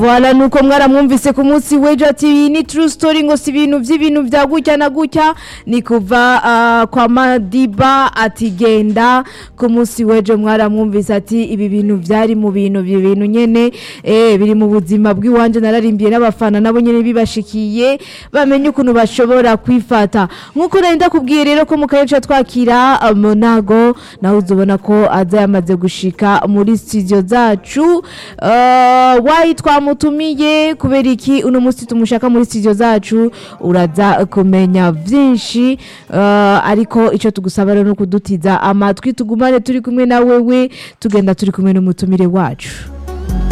Voilà nuko mwaramwumvise ku munsi w'ejo ati iyi ni true story ngo si ibintu by'ibintu bya gutya na gutya ni kuva ah, kwa Madiba ati genda ku munsi w'ejo mwaramwumvise ati ibi bintu byari mu bintu ibi bintu nyene eh biri mu buzima bw'iwanje nararimbiye n'abafana nabo nyene bibashikiye bamenye ukuntu bashobora kwifata nkuko nari ndakubwiye rero ko mu karere twakira ah, Monago nawe uzobona ko aza yamaze gushika muri studio zacu uh, wayi twamutumiye kubera iki uno munsi tumushaka muri studio zacu uraza kumenya vyinshi uh, ariko ico tugusaba rero no kudutiza amatwi tugumane turi kumwe na wewe tugenda turi kumwe n'umutumire wacu